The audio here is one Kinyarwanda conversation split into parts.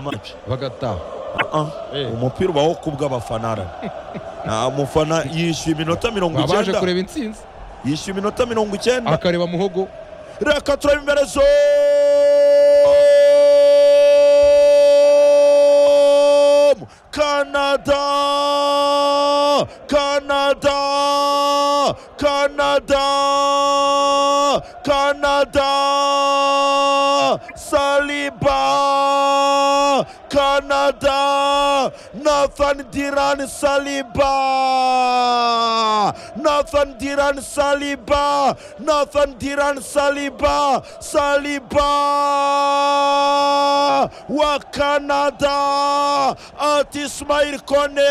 amazi bagataha umupira ubaho ku bw'abafana nta mufana yishyuye iminota mirongo babaje icyenda kureba intsinzi yishyuye iminota mirongo icyenda akareba muhogo reka turebe imbere zo kanada kanada kanada kanada saliba kanada nathan diran saliba nathan diran saliba nathan diran saliba saliba wa kanada ati ismail kone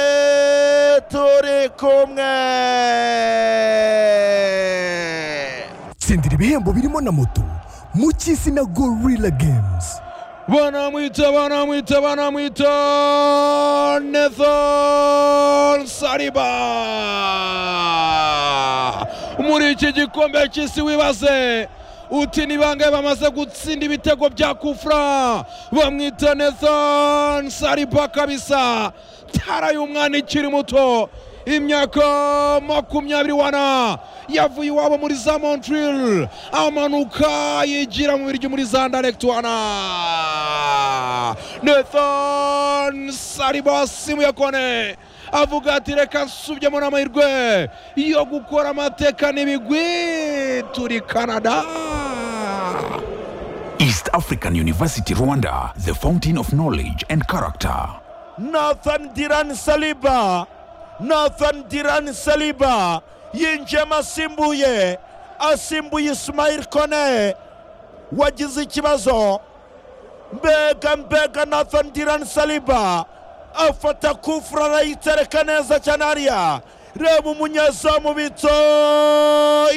turi kumwe tsindira ibihembo birimo na moto mu cy'isi na gorilla games banamwita banamwita banamwita nethan sariba muri iki gikombe cy'isi wibaze uti ni bangahe bamaze gutsinda ibitego bya kufra bamwita nethan sariba kabisa tara y'umwana ikiri muto imyaka makumyabiri wana yavuye iwabo muri za montreal amanuka yigira mu biryo muri za ndaregitwana nethan sariba wasimuye kone avuga ati reka nsubiyemo n'amahirwe yo gukora amateka n'ibigwi turi canada East African University Rwanda, the fountain of knowledge and character. Nathan Diran Saliba Nathan Diran Saliba yinjiyemo asimbuye asimbuye Ismail Kone wagize ikibazo mbega mbega Nathan Diran Saliba afata kufura arayitereka neza cyane hariya reba umunyezamu bito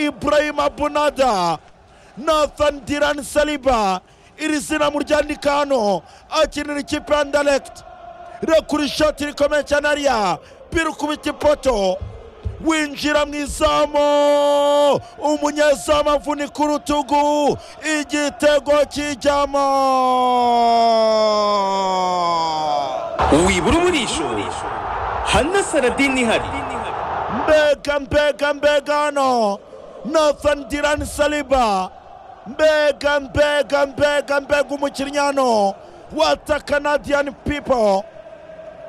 Ibrahim Abunada Nathan Diran Saliba iri zina muryandika hano akinira ikipe ya Anderlecht rekura ishoti rikomeye cyane hariya biri kubita ipoto winjira mu izamu umunyezamu avunika urutugu igitego kijyamo wibura umurisho hana saradini ihari mbega mbega mbega hano nathan diran saliba mbega mbega mbega mbega umukinnyi hano wata canadian people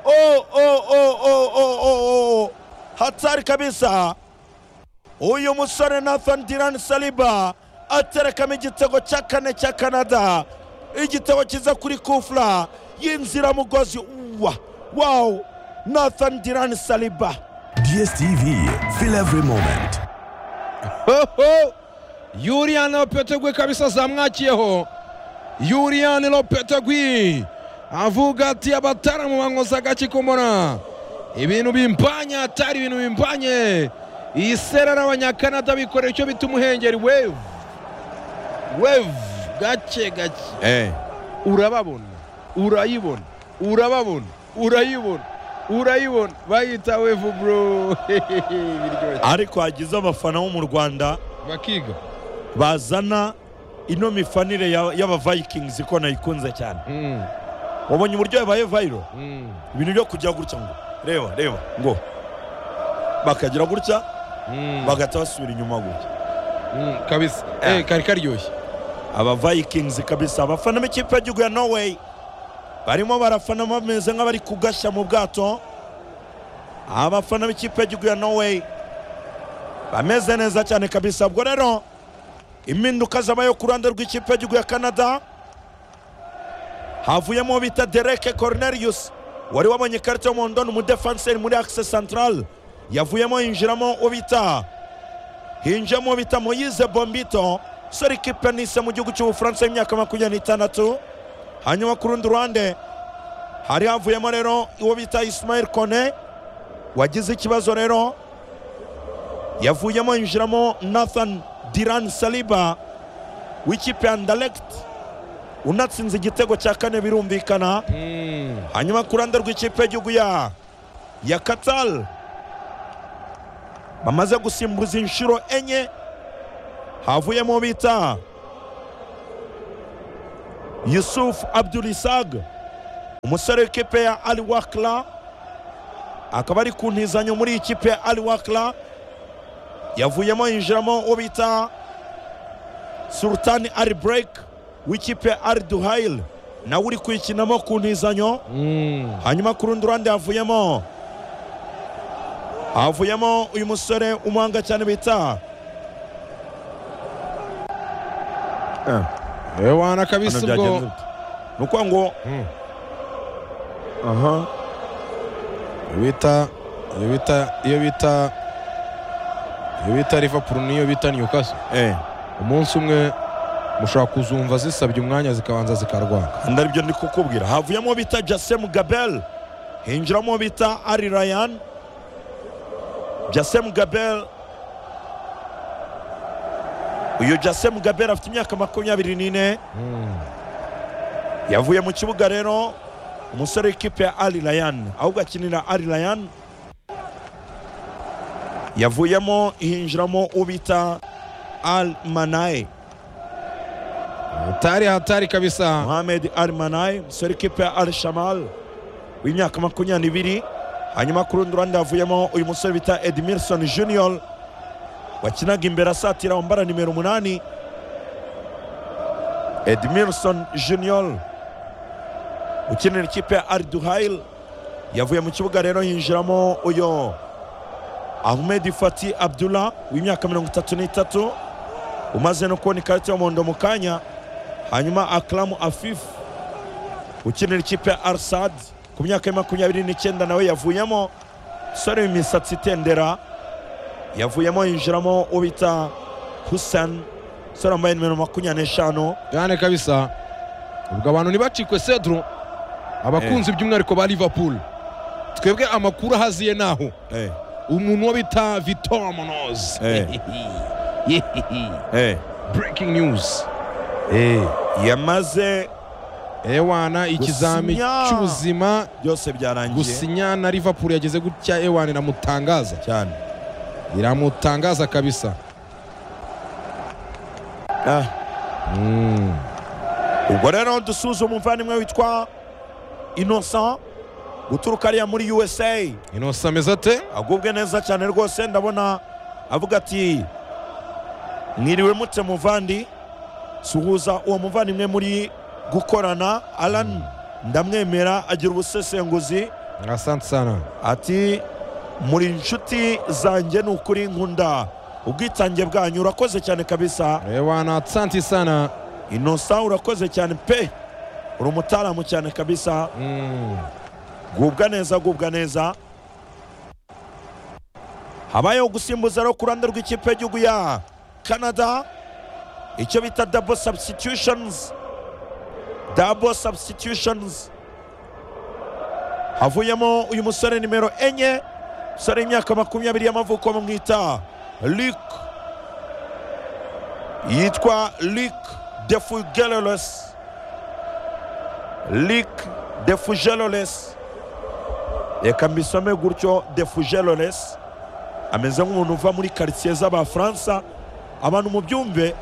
o o o o o o o hatari kabisa uyu musore nathan diran saliba aterekamo igitego cya kane cya canada igitego kiza kuri kufura y'inziramugozi uwa wawu nathan diran saliba dstv feel every moment Hoho! Julian Lopetegui kabisa zamwakiyeho Julian Lopetegui avuga ati abataramu bankoza agakikombona ibintu bimpanye atari ibintu bimpanye iyi sera n'abanyakanada bikorera icyo bita umuhengeri wevu wevu gake gake urababona urayibona urababona urayibona urayibona bayita wevu bro biryoshye ariko hagize abafana bo mu rwanda bakiga bazana ino mifanire ya- y'abavikings ko nayikunze cyane Mm, wabonye uburyo yabaye vayiro mm. ibintu byo kujya gutya ngo reba reba ngo bakagira gutya bagahita basubira inyuma gutya Mm, kabisa Ah. Eh, kari karyoshye abavikings kabisa abafana b'ikipe y'igihugu ya norway barimo barafana bameze nk'abari kugashya mu bwato abafana b'ikipe y'igihugu ya norway bameze neza cyane kabisa ubwo rero impinduka zabayeho ku ruhande rw'ikipe y'igihugu ya canada havuyemo uwo bita dereke cornelius wari wabonye ikarita y'umuhondo ni umudefanseri muri akise santarari yavuyemo yinjiramo uwo bita hinjemo uwo bita moyize bombito sore ikipe nise mu gihugu cy'ubufaransa y'imyaka makumyabiri n'itandatu hanyuma ku rundi ruhande hari havuyemo rero uwo bita isimayeli kone wagize ikibazo rero yavuyemo yinjiramo nathan diran saliba w'ikipe ya ndalekiti unatsinze igitego cya kane birumvikana Mm, hanyuma ku ruhande rw'ikipe y'igihugu ya ya katari bamaze gusimbuza inshuro enye havuyemo uwo bita yusufu abdurisag umusore w'ikipe ya ali wakira akaba ari ku ntizanyo muri iyi kipe ya ali wakira yavuyemo yinjiramo uwo bita sultani ari bureke w'ikipe ya ari duhayili nawe uri kuyikinamo ku ntizanyo hanyuma ku rundi ruhande havuyemo havuyemo uyu musore umuhanga cyane bita ewana kabisa hano ubwo byagenze bite? ni ukuvuga ngo aha iyo bita iyo bita iyo bita iyo bita liverpool n'iyo bita newcastle eh umunsi umwe mushobora kuzumva zisabye umwanya zikabanza zikarwanga kandi aribyo ndi kukubwira havuyemo bita jasemu gabel hinjiramo bita ari rayan jasemu gabel uyu jasemu gabel afite imyaka makumyabiri n'ine yavuye mu kibuga rero umusore w'ikipe ya ari rayan ahubwo akinira ari rayan yavuyemo hinjiramo ubita al manaye hatari hatari kabisa Mohamed Al Manai musore w'ikipe ya Al Shamal w'imyaka makumyabiri hanyuma ku rundi ruhande havuyemo uyu musore bita Edmilson Junior wakinaga imbere asatira wambara nimero umunani Edmilson Junior ukinira ikipe ya Al Duhail yavuye mu kibuga rero hinjiramo uyu Ahmed Fati Abdullah w'imyaka mirongo itatu n'itatu umaze no kubona ikarita y'umuhondo mu kanya hanyuma akaramu afifu ukinira ikipe ya arisadi ku myaka ya makumyabiri n'icyenda nawe yavuyemo sore imisatsi itendera yavuyemo yinjiramo ubita husani sore wambaye nimero makumyabiri n'eshanu cyane kabisa ubwo abantu ntibacikwe cedro abakunzi by'umwihariko ba liverpool twebwe amakuru ahaziye naho eh, umuntu wo bita vitor monoz eh, eh. breaking news Eh. yamaze ewana ikizami Gusinya. cy'ubuzima byose byarangiye gusinya na liverpool yageze gutya ewana iramutangaza cyane iramutangaza kabisa Ah. Mm. ubwo rero dusuzuma umuvandimwe witwa innocent guturuka ariya muri usa inosa ameze ate agubwe neza cyane rwose ndabona avuga ati mwiriwe mute muvandi suhuza uwo muvandimwe muri gukorana alan ndamwemera agira ubusesenguzi asante sana ati muri inshuti zanjye ni ukuri nkunda ubwitange bwanyu urakoze cyane kabisa ewana asante sana inosa urakoze cyane pe uri umutaramu cyane kabisa Mm. gubwa neza gubwa neza habayeho gusimbuza rero ku ruhande rw'ikipe y'igihugu ya canada icyo bita double substitutions double substitutions havuyemo uyu musore nimero enye musore w'imyaka makumyabiri y'amavuko bamwita luc yitwa luc defugeroles luc defugeroles reka mbisome gutyo defugeroles ameze nk'umuntu uva muri karitsiye z'abafaransa abantu mu byumve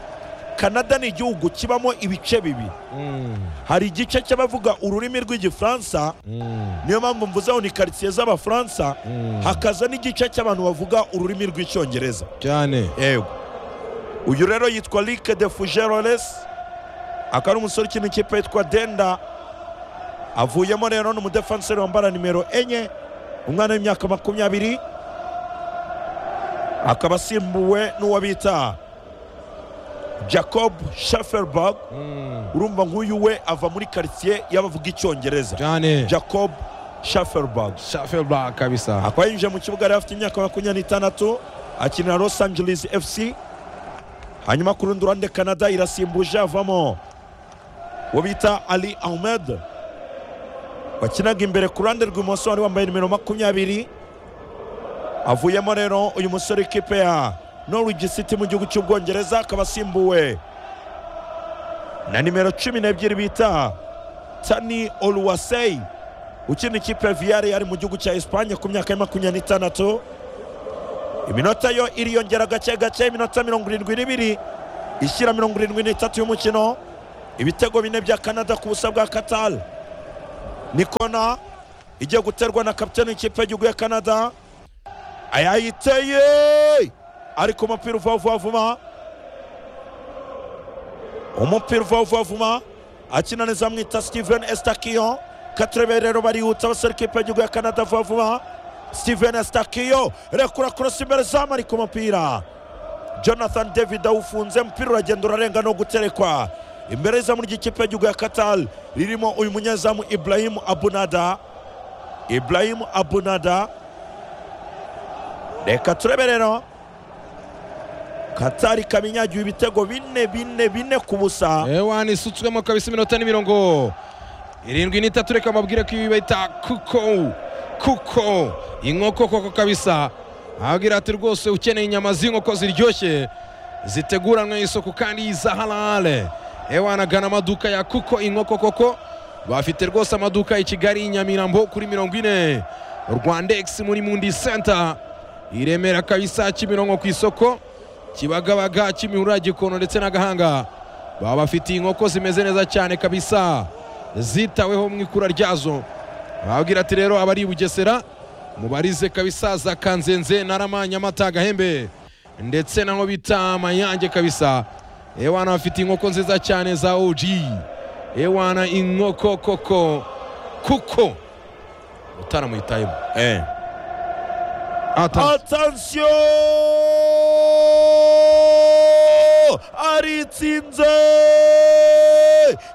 kanada ni igihugu kibamo ibice bibi Mm. hari igice cy'abavuga ururimi rw'igifaransa Mm. niyo mpamvu mvuze ngo ni karitsiye z'abafaransa Mm. hakaza n'igice cy'abantu bavuga ururimi rw'icyongereza cyane yego uyu rero yitwa Luc de Fugeroles akaba ari umusore ukina ikipe yitwa Denda avuyemo rero ni umudefanseri wambara nimero enye umwana w'imyaka makumyabiri akaba asimbuwe n'uwo bita Jacob Schafferberg Mm. urumva nk'uyu we ava muri karitsiye y'abavuga icyongereza cyane Jacob Schafferberg shafelba kabisa akaba yinjiye mu kibuga yari afite imyaka makumyabiri n'itandatu akinira los angeles fc hanyuma ku rundi ruhande canada irasimbuje avamo uwo bita ali ahmed wakinaga imbere ku ruhande rw'ibumoso wari wambaye nimero makumyabiri avuyemo rero uyu musore w'ikipe ya norwich city mu gihugu cy'ubwongereza akaba asimbuwe na nimero cumi n'ebyiri bita tani oluwaseyi ukina ikipe ya viyari yari mu gihugu cya esipanye ku myaka ya makumyabiri n'itandatu iminota yo iriyongera gake gake iminota mirongo irindwi n'ibiri ishyira mirongo irindwi n'itatu y'umukino ibitego bine bya canada ku busa bwa katari ni kona igiye guterwa na kapitani w'ikipe y'igihugu ya canada yayiteye ariko umupira uva vuba vuba umupira uva vuba vuba akina neza amwita steven estakiyo katrebere rero barihuta basore ikipe y'igihugu ya canada vuba vuba steven estakiyo rekura korosi imbere zamu ariko umupira jonathan david awufunze umupira uragenda urarenga no guterekwa imbere y'izamu ry'ikipe y'igihugu ya qatar ririmo uyu munyezamu ibrahim abunada ibrahim abunada reka turebe rero qatar ikaba inyagiwe ibitego bine bine bine ku busa ewana isutswemo kabisa iminota n'imirongo irindwi n'itatu reka mbabwire ko ibi bayita kuko kuko inkoko koko kabisa ababwira ati rwose ukeneye inyama z'inkoko ziryoshye ziteguranwe isuku kandi za halale ewana gana amaduka ya kuko inkoko koko bafite rwose amaduka i kigali i nyamirambo kuri mirongo ine rwandex muri mundi senta i remera kabisa kimironko ku isoko kibagabaga kimihurura gikono ndetse n'agahanga baba bafitiye inkoko zimeze neza cyane kabisa zitaweho mu ikura ryazo bababwira ati rero abari i bugesera mubarize kabisa za kanzenze narama nyamata gahembe ndetse naho bita mayange kabisa ewana bafite inkoko nziza cyane za OG ewana inkoko koko kuko utaramwitayemo Eh. Ata- atansiyo aritsinze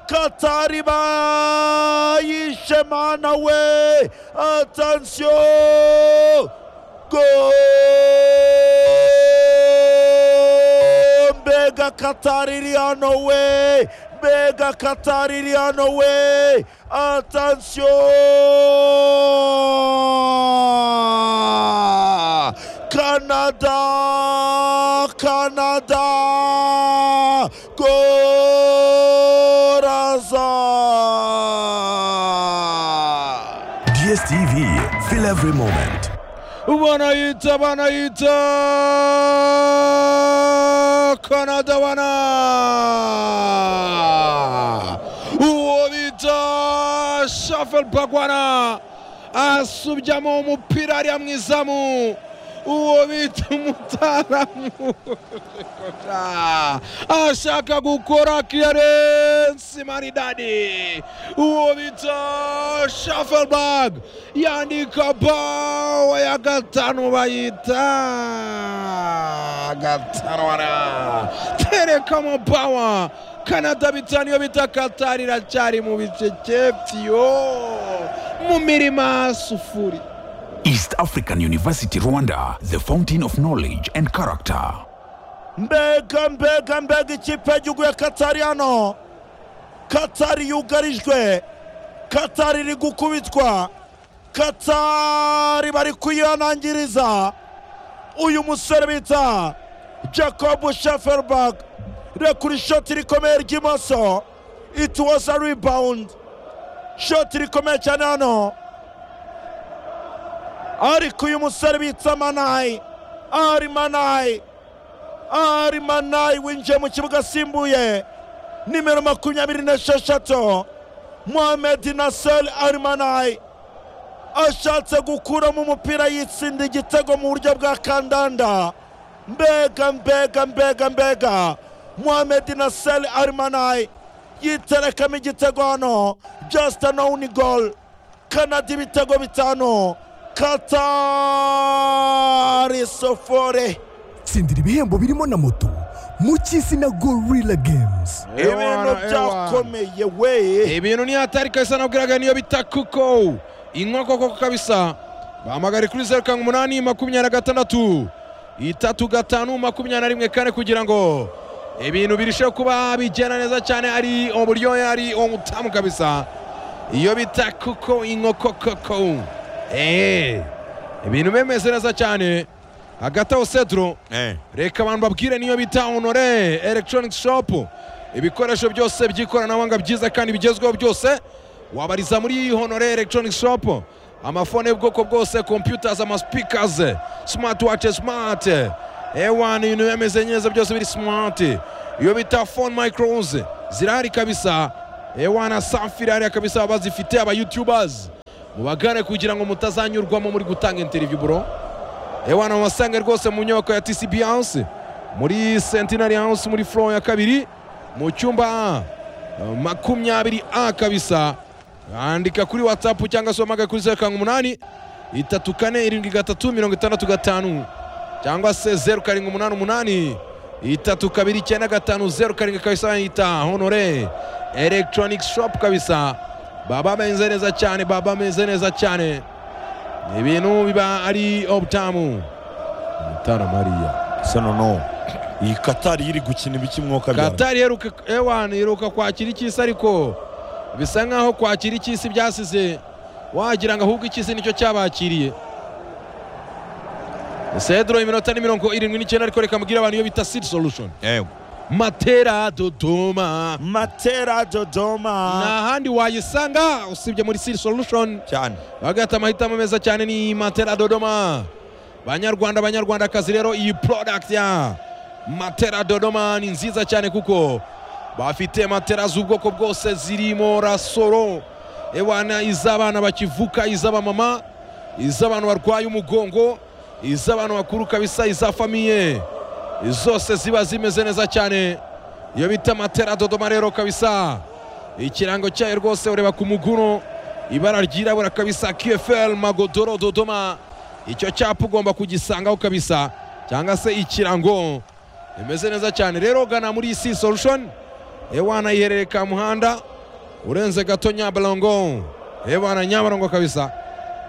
katari bayishe mana we atansiyo go mbega katari iri hano we mbega katari iri hano we atansiyo Canada, Canada, Corazon. DSTV, feel every moment. banayita banayita kanada bana uwo bita shafel bagwana asubyamo umupira ariya mu izamu uwo bita umutaramu Ah, ashaka gukora clearance maridadi uwo bita shafelbag yandika bawa ya gatanu bayita gatarwana terekamo bawa kanada bitanu iyo bita katari iracyari mu bicecefyo mu mirima sufuri East African University Rwanda, the fountain of knowledge and character. mbega mbega mbega ikipe y'igihugu ya katari hano katari yugarijwe katari iri gukubitwa katari bari kuyihanangiriza uyu musore bita jacob sheferberg rekura ishoti rikomeye ry'imoso it was a rebound shoti rikomeye cyane hano ariko uyu musore bita manayi ari manayi ari manayi winjiye mu kibuga asimbuye nimero makumyabiri n'esheshatu mohamedi nasel ari manayi ashatse gukuramo umupira yitsinda igitego mu buryo bwa kandanda mbega mbega mbega mbega mohamedi nasel ari manayi yiterekamo igitego hano just anowuni goal kanada ibitego bitanu katari sofore tsindira ibihembo birimo na moto mu cy'isi na gorilla games ibintu byakomeye we ibintu ni hatari kabisa nabwiraga niyo bita kuko inkoko koko kabisa bahamagare kuri zeru karindwi umunani makumyabiri na gatandatu itatu gatanu makumyabiri na rimwe kane kugira ngo ibintu birusheho kuba bigenda neza cyane ari uburyohe ari umutamu kabisa iyo bita kuko inkoko koko eee ibintu bimeze neza cyane hagati aho sedro reka abantu babwire niyo bita honore electronic shop ibikoresho byose by'ikoranabuhanga byiza kandi bigezweho byose wabariza muri iyi honore electronic shop amafone y'ubwoko bwose computers amaspeakers smart watches smart ewana ibintu bimeze neza byose biri smart iyo bita phone micros zirahari kabisa ewana samfirari kabisa baba zifite aba youtubers mubagane kugira ngo mutazanyurwamo muri gutanga interview bro ewana mubasange rwose mu nyubako ya tcb house muri centenary house muri floor ya kabiri mu cyumba A, eh, makumyabiri a kabisa andika kuri whatsapp cyangwa se wamagaye kuri zeru karindwi umunani itatu kane irindwi gatatu mirongo itandatu gatanu cyangwa se zeru karindwi umunani umunani itatu kabiri icyenda gatanu zeru karindwi kabisa bayita honore electronic shop kabisa baba bameze neza cyane baba bameze neza cyane ni ibintu biba ari obutamu mutara mariya se noneho iyi katari iri gukina ibiki mwuka byane katari iheruka ewana iheruka kwakira icy'isi ariko bisa nk'aho kwakira icy'isi byasize wagira ngo ahubwo icy'isi nicyo cyabakiriye sedro iminota ni mirongo irindwi n'icyenda ariko reka mubwire abantu iyo bita seed solution yewe matera dodoma matera nta dodoma handi wayisanga usibye muri seed solution cyane bagahita amahitamo meza cyane ni matera dodoma banyarwanda banyarwandakazi rero iyi product ya matera dodoma ni nziza cyane kuko bafite matera z'ubwoko bwose zirimo rasoro ewana iz'abana bakivuka iz'abamama iz'abantu barwaye umugongo iz'abantu bakuru kabisa iza famiye zose ziba zimeze neza cyane iyo bita matera dodoma rero kabisa ikirango cyayo rwose ureba ku muguno ibara ryirabura kabisa kfl magodoro dodoma icyo cyapa ugomba kugisangaho kabisa cyangwa se ikirango imeze neza cyane rero gana muri isi solution ewana iherereye ka muhanda urenze gato nyabarongo ewana nyabarongo kabisa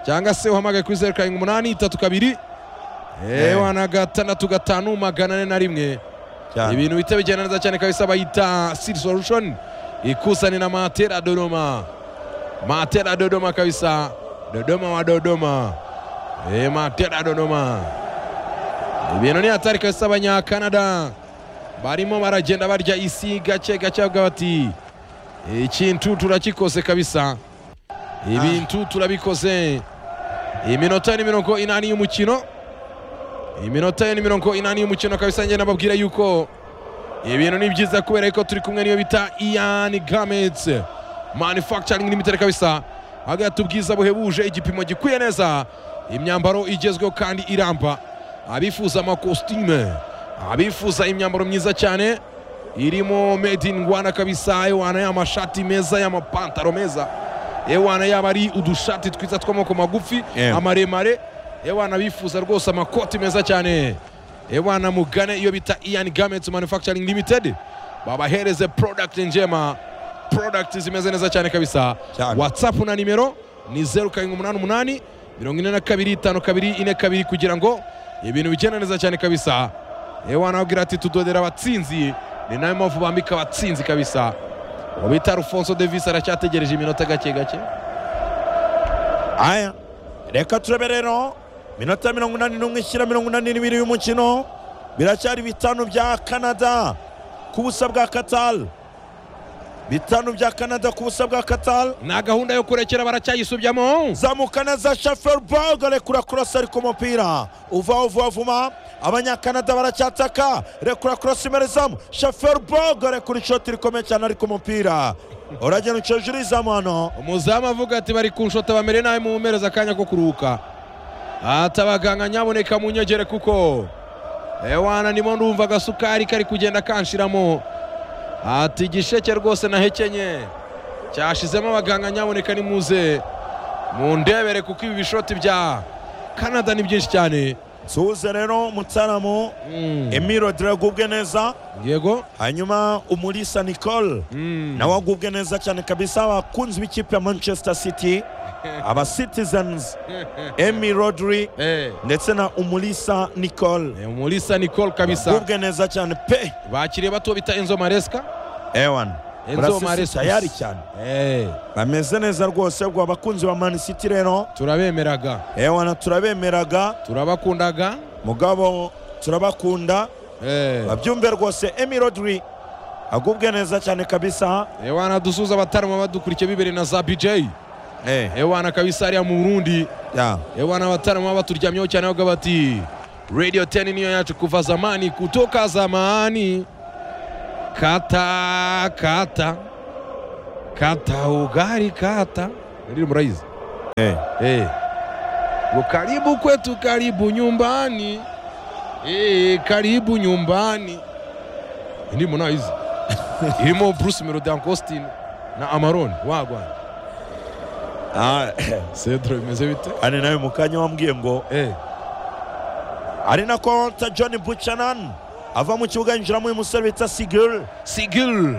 cyangwa se uhamagaye kuri zeru karindwi umunani itatu kabiri ewana gatandatu gatanu magana ane na rimwe cyane ibintu bihita bigenda neza cyane kabisa bayita Seed Solution ikusanye na Matera Dodoma Matera Dodoma kabisa Dodoma wa Dodoma eh Matera Dodoma ibintu ni hatari kabisa abanyakanada barimo baragenda barya isi gake gake bavuga bati ikintu turakikoze kabisa ibintu turabikoze iminota ni mirongo inani y'umukino iminota ni mirongo inani y'umukino kabisa njye nababwira yuko ibintu ni byiza kubera yuko turi kumwe n'iyo bita ian gamets manufacturing limited kabisa hagati ubwiza buhebuje igipimo gikwiye neza imyambaro igezweho kandi iramba abifuza amakositime abifuza imyambaro myiza cyane irimo made in rwanda kabisa ewana y'amashati meza y'amapantaro meza ewana yaba ari udushati twiza tw'amaboko magufi Yeah. amaremare ewana bifuza rwose amakoti meza cyane ewana mugane iyo bita ian gamets manufacturing limited babahereze product njema product zimeze neza cyane kabisa Cyane. whatsapp na nimero ni zeru karindwi umunani umunani mirongo ine na kabiri tanu kabiri ine kabiri kugira ngo ibintu bigende neza cyane kabisa ewana abwira ati tudodera abatsinzi ni nayo mpamvu bambika abatsinzi kabisa uwo bita rufonso davis aracyategereje iminota gake gake aya reka turebe rero minota mirongo inani n'umwe ishyira mirongo inani n'ibiri y'umukino biracyari bitanu bya kanada ku busa bwa katal bitanu bya kanada ku busa bwa katal nta gahunda yo kurekera baracyayisubyamo zamuka neza shaferberg rekura kurasa ariko umupira uvaho vuba vuba abanyakanada baracyataka rekura kurasa imerezamu shaferberg rekura ishoti rikomeye cyane ariko umupira uragenda ucoje urizamu hano umuzamu avuga ati bari kunshota bamere nabi mumumereza akanya ko kuruhuka ati abaganga nyaboneka munyegere kuko ewana nimo ndumva agasukari kari kugenda kanshiramo ati igisheke rwose nahekenye cyashizemo abaganga nyaboneka nimuze mundebere kuko ibi bishoti bya kanada ni byinshi cyane suhuze rero mutaramo Mm, emiro diragubwe neza yego hanyuma umulisa nicole Mm, nawe agubwe neza cyane kabisa abakunzi b'ikipe ya manchester city aba citizens emi rodri eh, ndetse na umulisa nicole eh, umulisa nicole kabisa agubwe neza cyane pe bakiriye bato bita enzo maresca ewan Enzo Murasisi Maresca. tayari cyane Eh, bameze neza rwose ubwo abakunzi ba man city rero turabemeraga ewana turabemeraga turabakundaga mugabo turabakunda Eh, babyumve rwose emi rodri agubwe neza cyane kabisa ewana dusuza abatarama badukurikiye bibere na za bj eh, ewana kabisa hariya mu burundi ya. ewana abatarama baturyamyeho cyane bavuga bati radio 10 niyo yacu kuva zamani kutoka zamani kata kata Kataugari kata ndili mraizi Eh. eh. Karibu kwetu, karibu nyumbani eh, karibu nyumbani. Ndimo na hizi irimo Bruce Melody Uncle Austin na Amarone wagwana Ah, Cedro bimeze bite ari nawe mu kanya wambwiye ngo eh. ari na konta john buchanan ava mu kibuga yinjiramo uyu musore bita sigil Sigil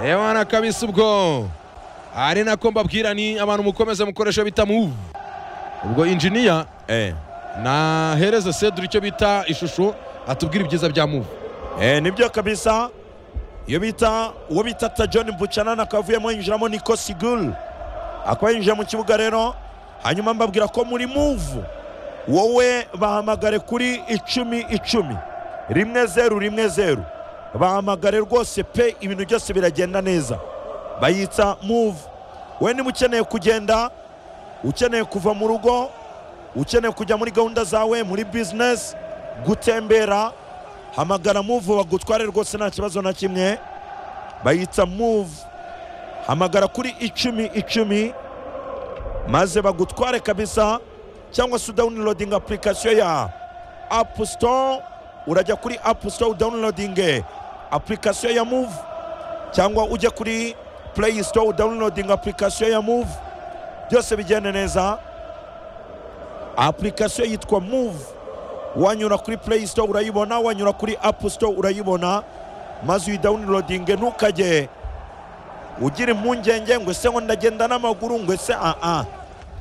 ewana kabisa ubwo ari nako mbabwira ni abantu mukomeze mukoresha bita move ubwo injiniya eh. na hereze Cedro icyo bita ishusho atubwira ibyiza bya move Eh, nibyo kabisa iyo bita uwo bita ta john buchanan akaba avuyemo yinjiramo niko sigul akaba yinjiye mu kibuga rero hanyuma mbabwira ko muri move wowe bahamagare kuri icumi icumi rimwe zeru rimwe zeru bahamagare rwose pe ibintu byose biragenda neza bayitsa move wowe niba ukeneye kugenda ukeneye kuva mu rugo ukeneye kujya muri gahunda zawe muri bizinesi gutembera hamagara muvu bagutware rwose nta kibazo na kimwe bayita muvu hamagara kuri icumi icumi maze bagutware kabisa cyangwa se udawunirodinga apurikasiyo ya apu sitowa urajya kuri apu sitowa udawunirodinge apurikasiyo ya muvu cyangwa ujya kuri pureyi sitowa udawunirodinga apurikasiyo ya muvu byose bigenda neza apurikasiyo yitwa muvu wanyura kuri play store urayibona wanyura kuri app store urayibona maze uyidawunirodinge ntukajye ugira impungenge ngo ese ngo ndagenda n'amaguru ngo ese aa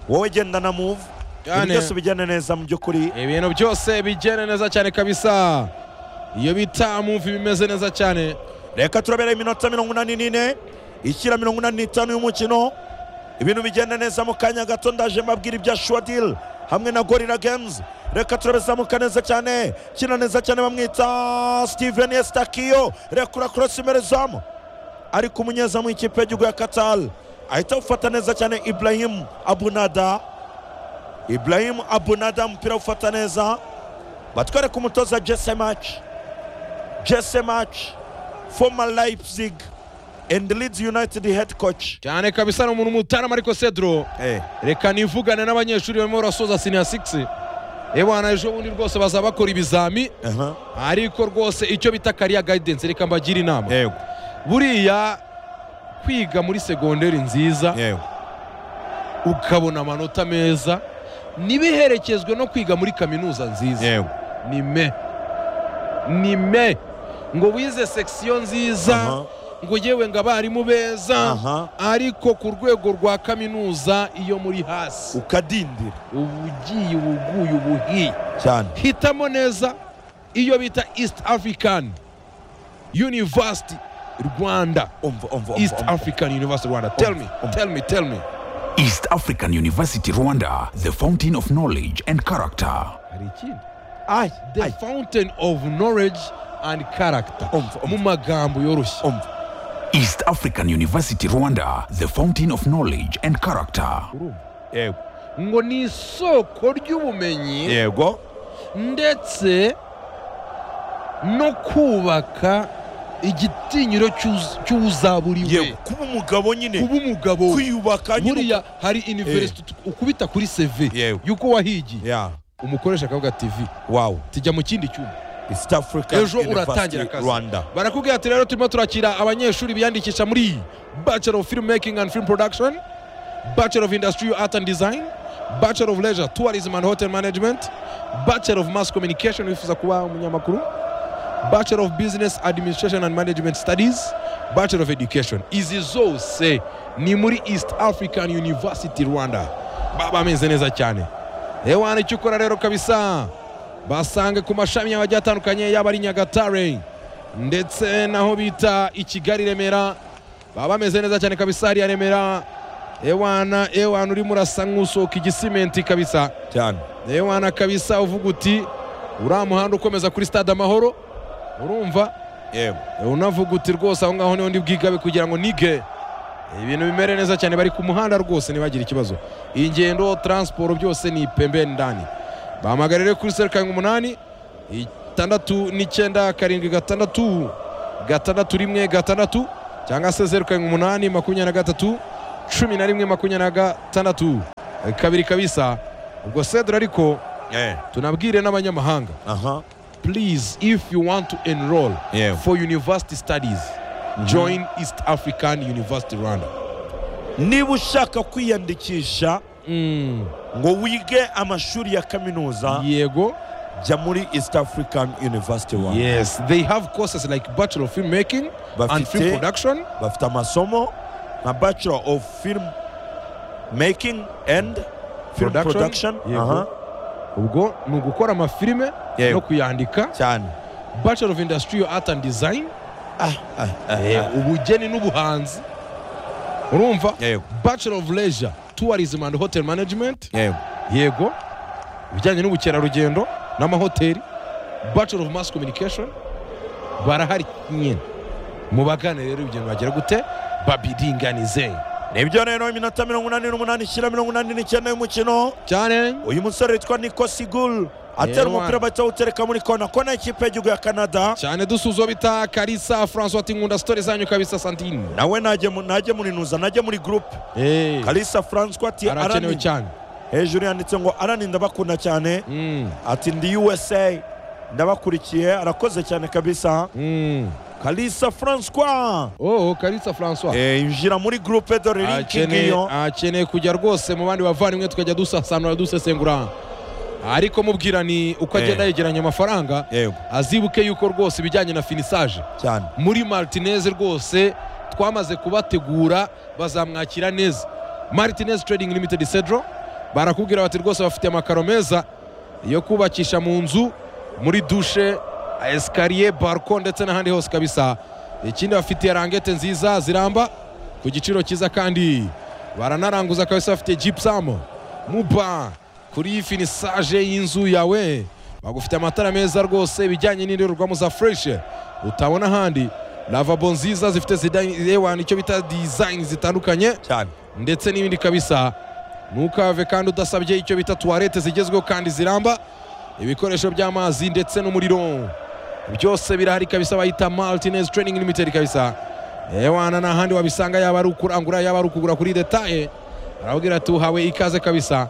wowe genda na move ibintu Cyane. byose bijyana neza mu by'ukuri ibintu byose bigenda neza cyane kabisa iyo bita move bimeze neza cyane reka turabera iminota mirongo inani n'ine ikira mirongo inani n'itanu y'umukino ibintu bigenda neza mu kanya gato ndaje mbabwira ibya shuwadil hamwe na gorira games reka turabizamuka neza cyane kina neza cyane bamwita steven estakiyo reka urakorosi imerezamu ariko umunyezamu w'ikipe y'igihugu ya katal ahita awufata neza cyane ibrahimu abunada ibrahimu abunada umupira awufata neza batwereka umutoza jese maci jese maci former Leipzig and Leeds United head coach. cyane kabisa ni umuntu mutarama ariko Cedro Eh, reka nivugane n'abanyeshuri barimo barasoza siniya 6 ebana ejo bundi rwose bazaba bakora ibizami aha. ariko rwose icyo bita kariya guidance reka mbagire inama Yego, buriya kwiga muri segonderi nziza yego. ukabona amanota meza ntibiherekezwe no kwiga muri kaminuza nziza Yego. ni me ni me ngo wize sekisiyo nziza Aha. ngo yewe ngo abarimu beza Aha. ariko ku rwego rwa kaminuza iyo muri hasi Ukadindira uba ugiye uba uguye uba uhiye cyane. hitamo neza iyo bita east african university rwanda Umva, umva, east umva. umva. african university rwanda tell me tell me tell me East African University Rwanda, the fountain of knowledge and character. hari ikindi Ai, the ai, fountain of knowledge and character Umva, umva. mu magambo yoroshye umva. East African University Rwanda, the fountain of knowledge and character. Yego, ngo ni isoko ry'ubumenyi yego. ndetse no kubaka igitinyiro cy'uz- cy'uzaburiwe Yego, kuba umugabo nyine kuba umugabo we. kwiyubaka nyine. buriya hari university ukubita kuri CV Yewe. yuko wahigiye Yeah. umukoresha akavuga ati TV Wow. tujya mu kindi cyumba East African ejo University uratangira akazi Rwanda. barakubwira ati rero turimo turakira abanyeshuri biyandikisha muri bachelor of film making and film production bachelor of industry art and design bachelor of leisure tourism and hotel management bachelor of mass communication wifuza kuba umunyamakuru bachelor of business administration and management studies bachelor of education izi zose ni muri east african university rwanda baba bameze neza cyane ewana icyo ukora rero kabisa basange ku mashami yawe agiye atandukanye yaba ari nyagatare ndetse naho bita i kigali remera baba bameze neza cyane kabisa hariya remera ewana ewana urimo urasa nk'usohoka igisimenti kabisa Cyane. ewana kabisa uvuga uti uriya muhanda ukomeza kuri stade amahoro urumva Yego. unavuga uti rwose aho ngaho niho ndi bwigabe kugira ngo nige ibintu bimere neza cyane bari ku muhanda rwose ntibagire ikibazo ingendo taransiporo byose ni pembeni ndani bahamagarire kuri zeru karindwi umunani itandatu n'icyenda karindwi gatandatu gatandatu rimwe gatandatu cyangwa se zeru karindwi umunani makumyabiri na gatatu cumi na rimwe makumyabiri na gatandatu kabiri kabisa ubwo cedro ariko Eh, tunabwire n'abanyamahanga aha please if you want to enroll Yeah. for university studies join east african university rwanda niba ushaka kwiyandikisha ngo wige amashuri ya kaminuza yego jya muri east african university Rwanda. yes they have courses like bachelor of filmmaking and Bafite- film production bafite amasomo nka bachelor of film making and film Production, production, yego. aha ubwo ni ugukora amafilime Yego. no kuyandika cyane bachelor of industrial art and design Ah, ah, ah, Eh, ah. ubugeni n'ubuhanzi urumva Yego. bachelor of leisure tourism and hotel management Yego. yego ibijyanye n'ubukerarugendo n'amahoteli bachelor of mass communication barahari nyine mubagane rero ibyo bagera gute babiringanize nibyo rero iminota mirongo inani n'umunani ishyira mirongo inani n'icyenda y'umukino cyane uyu musore witwa nico sigul atera Yewe. umupira bahita bawutereka muri kona kona y'ikipe y'igihugu ya canada cyane dusuzo bita karisa francois ati nkunda sitori zanyu kabisa santine nawe najye mu- najye muri nuza najye muri gurupe Eh, kalisa francois ati arakenewe "Arani." cyane hejuru yanditse ngo arani ndabakunda cyane Mm, ati ndi usa ndabakurikiye arakoze cyane kabisa mm. kalisa francois oh karisa francois Eh, injira muri gurupe dore linki akeneye ngiyo akeneye kujya rwose mu bandi bavandimwe tukajya dusasanura dusesengura ariko mubwira ni uko agenda Eh. yegeranya amafaranga yego azibuke yuko rwose ibijyanye na finisage cyane muri martinez rwose twamaze kubategura bazamwakira neza martinez trading limited cedro barakubwira bati rwose bafite amakaro meza yo kubakisha mu nzu muri dushe esikariye barko ndetse n'ahandi hose kabisa ikindi bafitiye rangete nziza ziramba ku giciro cyiza kandi baranaranguza kabisa bafite gypsum muba kuri finisage y'inzu yawe bagufite amatara meza rwose ibijyanye n'indorerwamo za fureshe utabona ahandi lavabo nziza zifite zidani icyo bita dizayini zitandukanye cyane ndetse n'ibindi kabisa ntukave kandi udasabye icyo bita tuwarete zigezweho kandi ziramba ibikoresho by'amazi ndetse n'umuriro byose birahari kabisa bayita martinez training limited kabisa ewana n'ahandi wabisanga yaba ari ukurangura yaba ari ukugura kuri detaye arababwira ati uhawe ikaze kabisa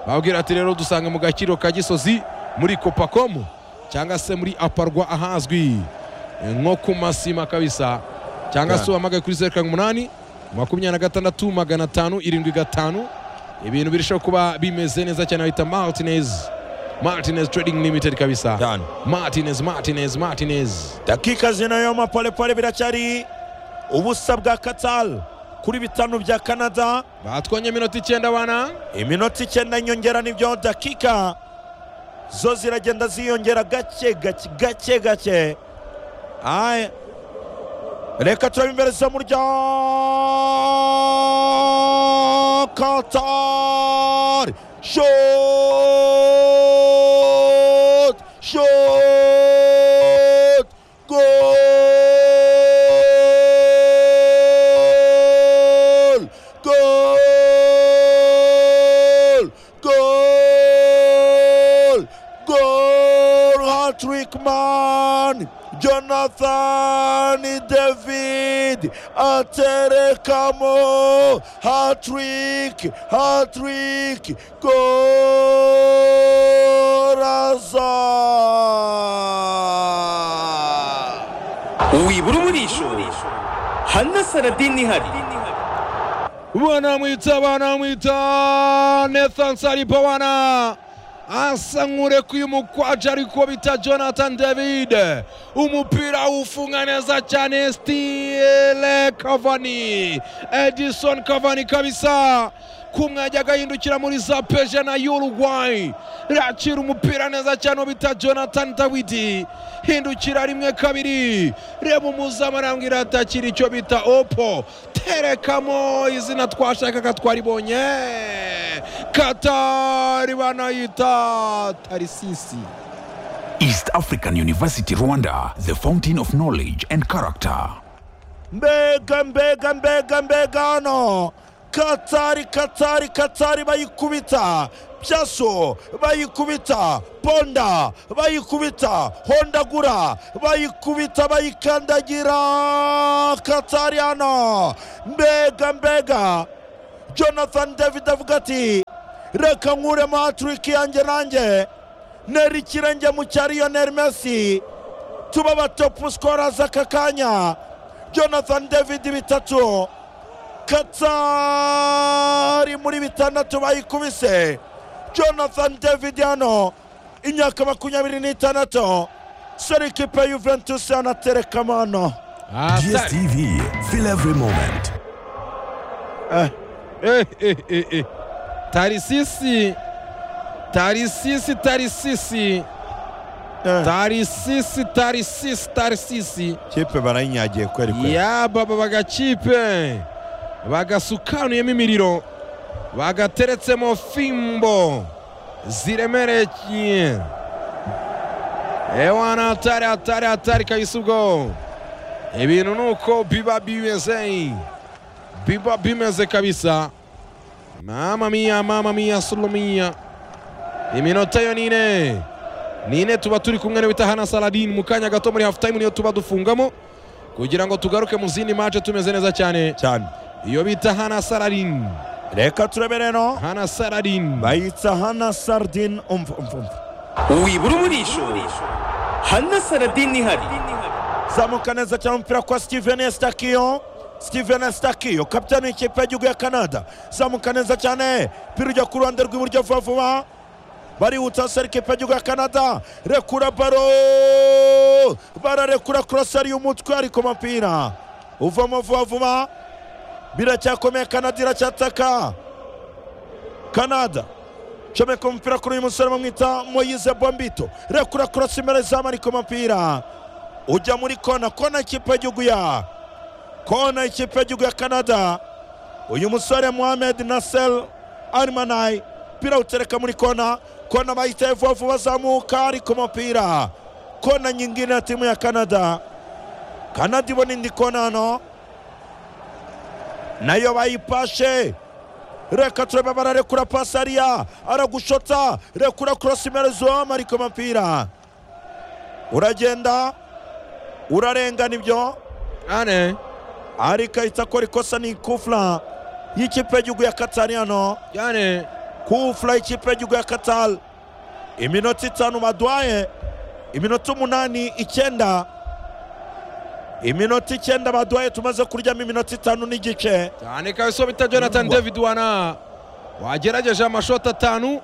babwira ati rero dusange mu gakiro ka gisozi muri kopakomu cyangwa se muri aparwa ahazwi nko ku masima kabisa cyangwa se uhamagaye kuri zeru karindwi umunani makumyabiri na gatandatu magana atanu irindwi gatanu ibintu birushaho kuba bimeze neza cyane bahita martinez martinez trading limited kabisa cyane martinez martinez martinez dakika zino y'amapolepole biracyari ubusa bwa katal kuri bitanu bya canada batwonye iminota icyenda abana iminota icyenda nyongera nibyo dakika zo ziragenda ziyongera gake gake gake gake Aye. reka turebe imbere zo mu rya katari shot shot gol gol gol gol hat-trick man jonathan david aterekamo hat-trick hat-trick gol aza wibura umurisho hanasaradini ihari banamwita banamwita nathan sariba wana asa nk'urekuye umukwaje ariko bita jonathan david umupira ufunga neza cyane stile kavani edison kavani kabisa kumwajya agahindukira muri za peje na uruguay rakira umupira neza cyane uwo bita jonathan dawidi hindukira rimwe kabiri reba umuzamu arambwira ati akira icyo bita opo terekamo izina twashakaga twaribonye katari banayita tarisisi East African University Rwanda, the fountain of knowledge and character. mbega mbega mbega mbega hano katari katari katari bayikubita byaso bayikubita ponda bayikubita hondagura bayikubita bayikandagira katariano mbega mbega jonathan david avuga ati reka nkuremo haturiki yanjye nanjye nera ikirenge mu cya lionel messi tuba abatopu sikorazi aka kanya jonathan david bitatu katari muri bitandatu bayikubise jonathan david hano imyaka makumyabiri n'itandatu sore ikipe ya juventus anaterekamo hano Asante. DSTV, feel every moment. Eh, eh, eh, eh. tarisisi tarisisi tarisisi Eh, tarisisi tarisisi tarisisi kipe barayinyagiye kweri kweri yababa bagakipe bagasukanuyemo imiriro bagateretsemo fimbo ziremereye ewana atari atari atari kabisa ubwo ibintu ni uko biba bimeze biba bimeze kabisa mama miya mama miya solomiya iminota yo ni ine ni ine tuba turi kumwe na bita hana saladin mu kanya gato muri half time niyo tuba dufungamo kugira ngo tugaruke mu zindi mace tumeze neza cyane cyane iyo bita hana saladin reka turebe rero hana saladin bayitsa hana sardin umva umva umva wibura umurisho hana saradini ihari zamuka neza cyane umupira kwa steven estakiyo steven estakiyo kapitani w'ikipe y'igihugu ya canada zamuka neza cyane pira ujya ku ruhande rw'iburyo vuba vuba barihuta seri ikipe y'igihugu ya canada rekura baro bararekura kurasari y'umutwe ariko umupira uvamo vuba vuba biracyakomeye canada iracyataka canada comeka umupira kuri uyu musore bamwita moyize bombito rekura kurasa imbere zamu ariko umupira ujya muri kona kona ikipe y'igihugu ya kona ikipe y'igihugu ya canada uyu musore mohamed nasel armanai umupira utereka muri kona kona bayitaye vuba vuba azamuka ariko umupira kona nyingine ya timu ya canada canada ibona indi kona hano nayo bayipashe reka turebe bararekura pasi ariya aragushota rekura korosi imbere zoma ariko umupira uragenda urarengana ibyo ane ariko ahita akora ikosa ni kufura y'ikipe y'igihugu ya katari hano ane kufura y'ikipe y'igihugu ya katari iminota itanu baduhaye iminota umunani icyenda iminota icyenda baduhaye tumaze kuryamo iminota itanu n'igice cyane kabisa uwo bita jonathan Yumva. david wana wagerageje amashoti atanu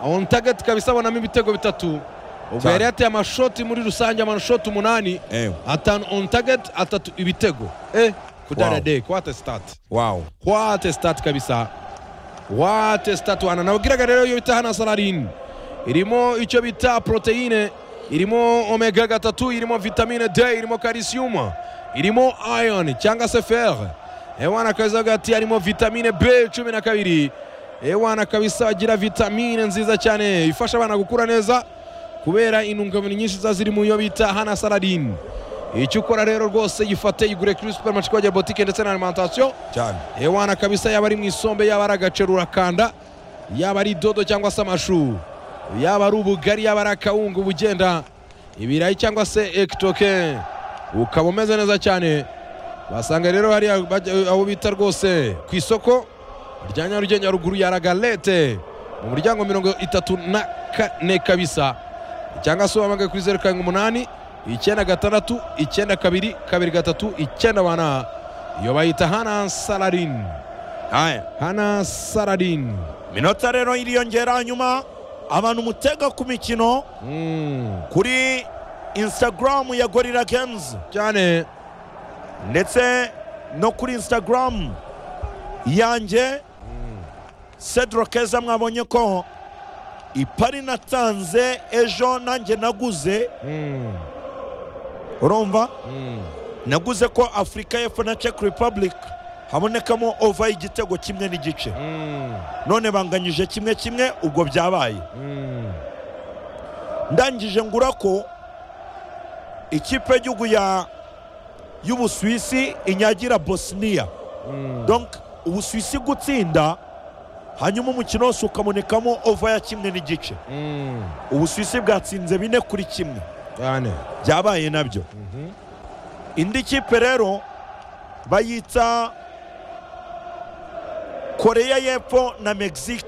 on target kabisa abonamo ibitego bitatu ubwo Cyane. yari yateye amashoti muri rusange amashoti umunani ewe atanu on target atatu ibitego eh kudara Wow. de kwate start wawu kwate stat kabisa wate stat wana nababwiraga rero iyo bita hana salarin irimo icyo bita poroteyine irimo omega gatatu irimo vitamine d irimo karisiyuma irimo iron cyangwa se fer ewana kabisa hagati harimo vitamine b cumi na kabiri ewana kabisa bagira vitamine nziza cyane ifasha abana gukura neza kubera intungamubiri nyinshi ziba ziri mu yo bita hana saladin icyo ukora rero rwose yifate igure kuri supermarché kwa botike ndetse na alimentation cyane ewana kabisa yaba ari mu isombe yaba ari agaceru urakanda yaba ari dodo cyangwa se amashu yaba ari ubugari yaba ari akawunga ubugenda ibirayi cyangwa se ekitoke ukaba umeze neza cyane basanga rero hariya bajya- abo bita rwose ku isoko rya nyarugenge haruguru ya ragalete mu muryango mirongo itatu na kane kabisa cyangwa se wahamagaye kuri zeru karindwi umunani icyenda gatandatu icyenda kabiri kabiri gatatu icyenda bana iyo bayita hana salarin aya hana salarin minota rero iriyongera hanyuma abantu mutega ku mikino Mm, kuri instagram ya gorira games cyane ndetse no kuri instagram yanjye cedro keza mwabonye ko ipari natanze ejo nanjye naguze Mm, urumva mm. naguze ko afurika y'epfo na czech republic habonekamo ova y'igitego kimwe n'igice Mm, none banganyije kimwe kimwe ubwo byabaye mm. ndangije ngura ko ikipe y'igihugu ya y'ubusuwisi inyagira bosniya donc ubusuwisi gutsinda hanyuma umukino wose ukabonekamo ova ya kimwe n'igice ubusuwisi bwatsinze bine kuri kimwe cyane byabaye nabyo indi kipe rero bayita koreya y'epfo na mexique